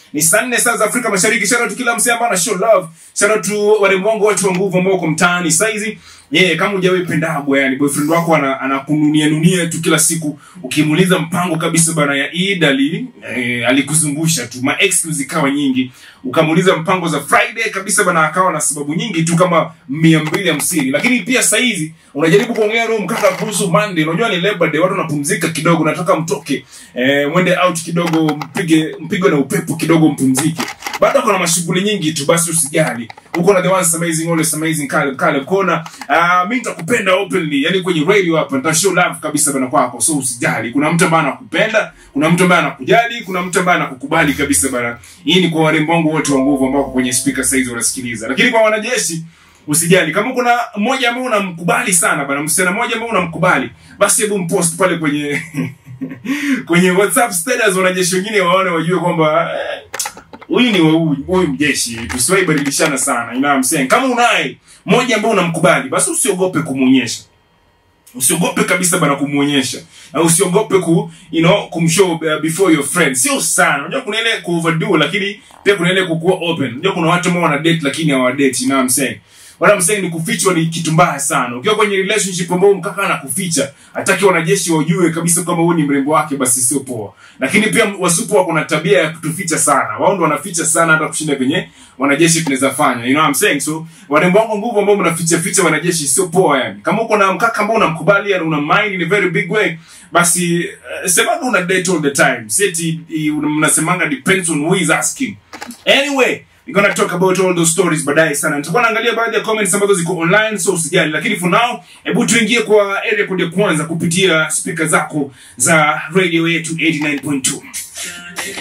ni saa nne saa za afrika mashariki shout out kila msee ambaye ana show love shout out to warembo wangu watu wa nguvu ambao wako mtaani saizi yeah, kama hujawahi pendagwa yani boyfriend wako ana- anakununia nunia tu kila siku ukimuuliza mpango kabisa bana ya Eid ali eh, alikuzungusha tu ma excuse ikawa nyingi ukamuuliza mpango za Friday kabisa bana akawa na sababu nyingi tu kama mia mbili hamsini lakini pia saizi unajaribu kuongea roho mkaka kuhusu Monday unajua ni Labor Day watu wanapumzika kidogo nataka mtoke eh, mwende out kidogo mpige mpigwe na upepo kidogo mpumzike bado kuna mashughuli nyingi tu basi usijali uko na the ones amazing always amazing Caleb Caleb kona uh, mimi nitakupenda openly yani kwenye radio hapa nita show love kabisa bana kwako so usijali kuna mtu ambaye anakupenda kuna mtu ambaye anakujali kuna mtu ambaye anakukubali kabisa bana hii ni kwa warembo wangu wote wa nguvu ambao wako kwenye speaker saizi wanasikiliza lakini kwa wanajeshi usijali kama kuna mmoja ambaye unamkubali sana bana msichana mmoja ambaye unamkubali basi hebu mpost pale kwenye kwenye whatsapp status wanajeshi wengine waone wajue kwamba eh, huyu ni wa huyu huyu mjeshi tusiwahi badilishana sana you know what I'm saying kama unaye mmoja ambaye unamkubali basi usiogope kumuonyesha usiogope kabisa bana kumuonyesha na usiogope ku you know kumshow uh, before your friends sio sana unajua kuna ile ku overdo lakini pia kuna ile kukuwa open unajua kuna watu ambao wana date lakini hawa date you know what I'm saying what I'm saying ni kufichwa ni kitu mbaya sana ukiwa kwenye relationship ambao mkaka anakuficha hataki wanajeshi wajue kabisa kwamba huyu ni mrembo wake basi sio poa lakini pia wasupu wako na tabia ya kutuficha sana wao ndo wanaficha sana hata kushinda venye wanajeshi tunaweza fanya you know what I'm saying so warembo wangu nguvu ambao mnaficha ficha wanajeshi sio poa yani kama uko na mkaka ambao unamkubali yani una mind in a very big way basi uh, semaga una date all the time seti mnasemanga depends on who is asking anyway we're gonna talk about all those stories baadaye sana nitakuwa naangalia baadhi ya comments ambazo ziko online so usijali lakini for now hebu tuingie kwa area code ya kwanza kupitia speaker zako za radio yetu 89.2